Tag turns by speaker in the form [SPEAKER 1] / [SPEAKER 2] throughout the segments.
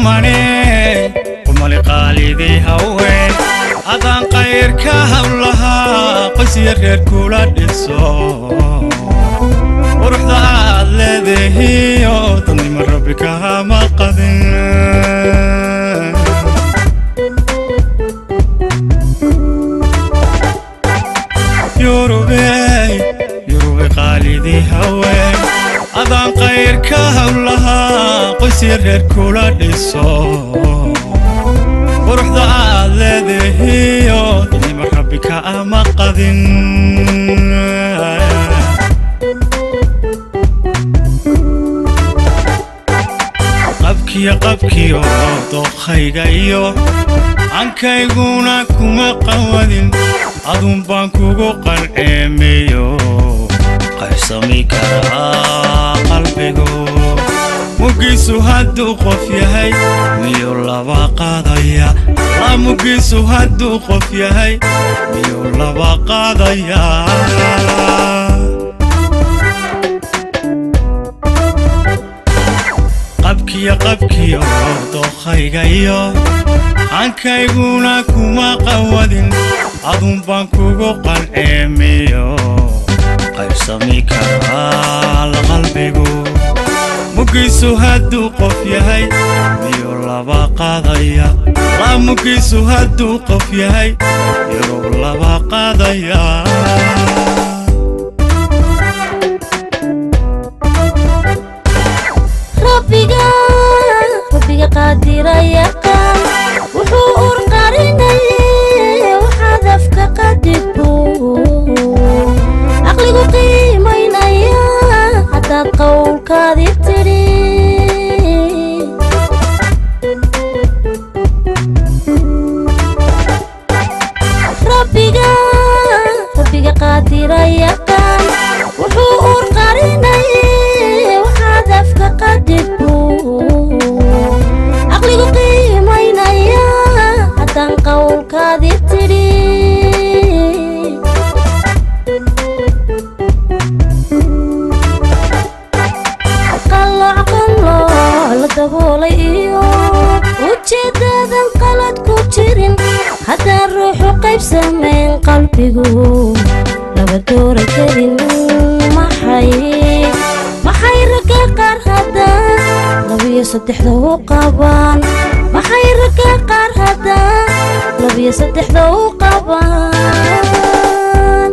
[SPEAKER 1] qumane qumali qaalidii haween adaan qayrka hawlahaa qoysya reer kula dhiso quruxda aad leedahiyo dadnimo rabbi kahama qadin yurubey yurubey qaalidii haween adaan qayrka hawlahaa qoysya reer kula dhiso quruxda aad leedahiyo dadnimo rabbi kaama qadin qabkiyo qabkiyo dookhayga iyo ankayguna kuma qawadin adun baan kugu qanceemeyo qaybsami karaa qalbigu mugiisu hadduu qof yahay miyuu laba qaadaya la mugiisu hadduu qof yahay miyuu laba qaadaya qabkiyo qabkiyo dookhayga iyo hankayguna kuma qawadin adun baan kugu qanceemiyo qaybsami karaa la qalbigu mugiisu hadduu qof yahay miyuu laba qaadaya la mugiisu hadduu qof yahay miyuu laba qaadaya
[SPEAKER 2] rabbiga rabbiga qaadira yaqaan wuxuu ur qarinaye waxaad afka qadirbu caqligu qiimaynaya haddaad qowlkaadi tidhi rabbiga rabbiga qaadira yaqaan wuxuu ur qarinaye waxaad afka qadirbu caqligu qiimaynaya haddaan qowlkaadi tidhi qalooc qalooc la daboolay iyo ujeedadan qalad ku jirin haddaan ruuxu qaybsamayn qalbigu laba doora karin maxay maxay ragga qaar haddaan labiyo saddexda u qabaan maxay ragga qaar haddaan labiyo saddexda u qabaan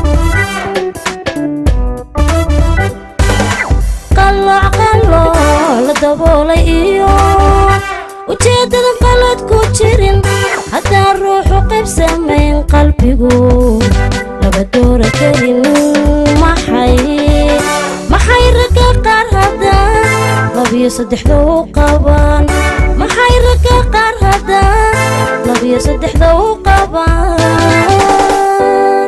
[SPEAKER 2] qalooc qalooc la daboolay iyo ujeedadan qalad ku jirin haddaan ruuxu qaybsamayn qalbigu laba doora karin maxay maxay ragga qaar haddaan labiyo saddexda u qabaan maxay ragga qaar haddaan labiyo saddexda u qabaan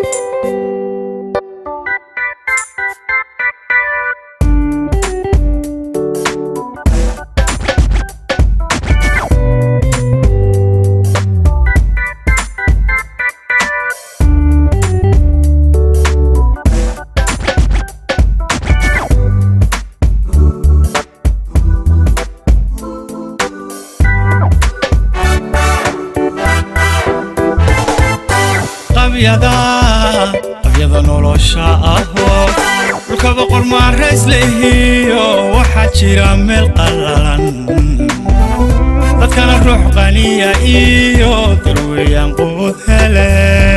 [SPEAKER 1] qabyada qabyada nolosha ahoo dhulka boqor maarays lehiyo waxaa jira meel qallalan dadkana ruux qaniya iyo darweeyaan quud hele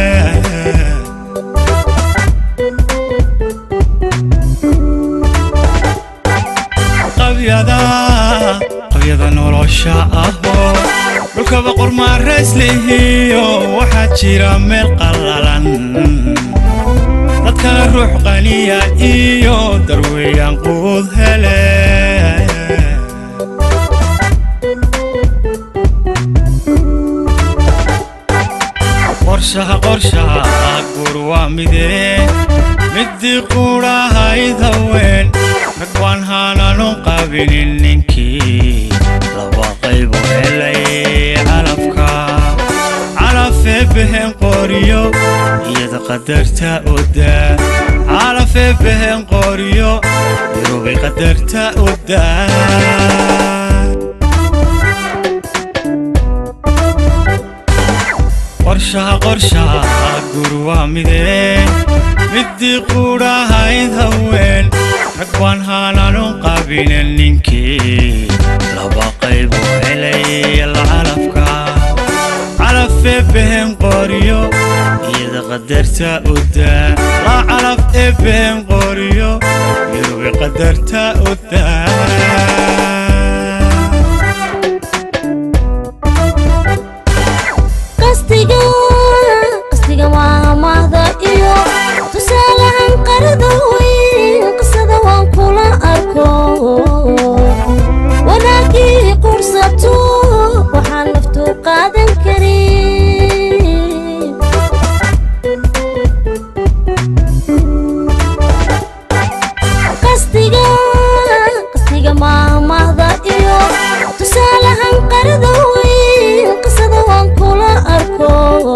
[SPEAKER 1] qabyada qabyada nolosha ahoo dhulka boqor maarays lehiyo waxaa jira meel qallalan dadkana ruux qaniya iyo darweeyaan quud hele qorshaha qorshaha guur waa midee midii quudhahayd haween rag waan haananu qabinin ninkii laba qaybu helay calafka calafee behen qoriyo iyada qadarta odaa calafee behen qoriyo irubay qadarta odaa qorshaha qorshaha gur waa midee midii quudhahayd haween rag baan haananun qabinen ninkii laba qayb oo helay lacalafka calaf ee behen qoriyo iyada qadarta udaa la calaf ee behen qoriyo iyadubi qadarta udaa
[SPEAKER 2] qastiga qastiga waa mahda iyo tusaalahan qarada weyn qisada waan kula arko wanaagii qursato waxaan naftu qaadan karin qastiga qastiga maamahda iyo tusaalahan qarada weyn qisada waan kula arko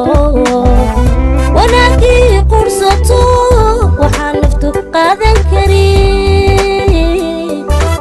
[SPEAKER 2] wanaagii qursato waxaan naftu qaadan karin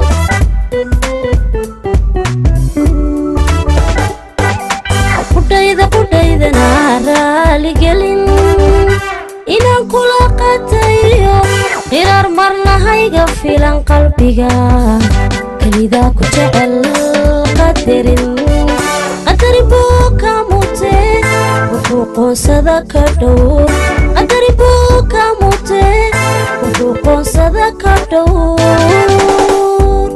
[SPEAKER 2] qudhayda qudhaydana raaligelin inaan kula qatayo qiraar marnahayga filan qalbiga kelidaa ku jecel qadarin qadari buu ka mute wuxuu qoonsada ka dhowr qadari buu ka mute wuxuu qoonsada ka dhowr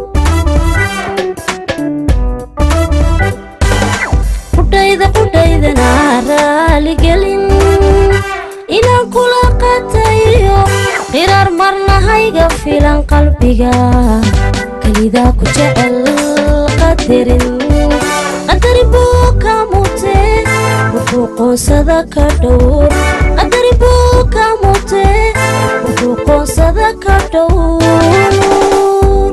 [SPEAKER 2] qudhayda qudhaydana raaligelin inaan kula qatayo qiraar marnahayga filan qalbiga kelidaa ku jecel qadarin qadari buu ka mute wuxuu qoonsada ka dhowr qadari buu ka mute wuxuu qoonsada ka dhowr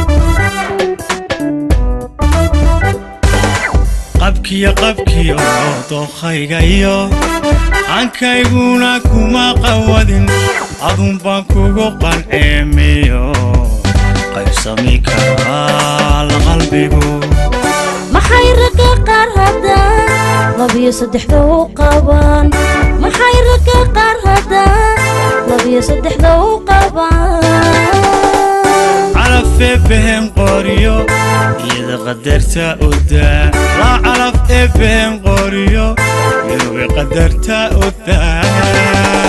[SPEAKER 1] qabkiyo qabkiyo dookhaygayo ankayguna kuma qawadin adun baan kugu qanceemiyo qaybsami karaa la qalbigu
[SPEAKER 2] maxay ragga qaar haddaan labiyo saddexda u qabaan maxay ragga qaar haddaan labiyo saddexda u qabaan
[SPEAKER 1] calaf ee behen qoriyo iyada qadarta udaa la calaf ee behen qoriyo iyadubi qadarta udaa